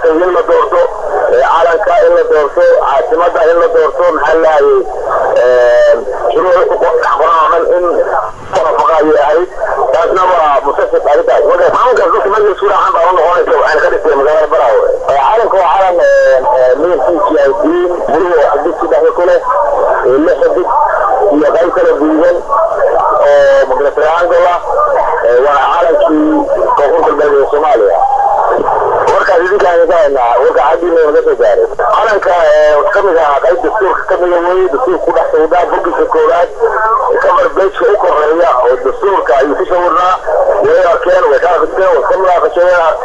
maaragtay in la doorto calanka in la doorto caasimada in la doorto maxaa lahayay shuruuc ku dhex qoran oo dhan in muwafaqa ayay ahayd taasna waa musasib arrintaas marka calankaas dadka markay isku raacaan baa u noqonaysa waxayna ka dhigtay magaalada baraawe calanka waa calan midabkiisu yahay diin buluhu oo xidid sadexda ku leh lix xidid iyo qayb kala guudan oo magala triangle ah waa calankii koonfur galbeed ee soomaaliya warkaas idinkaan ka haynaa warka xaggiina naga soo gaaray calanka kamid ah qayb dastuurka kamida weye dastuurka ku dhex sawdaa bogiska koowaad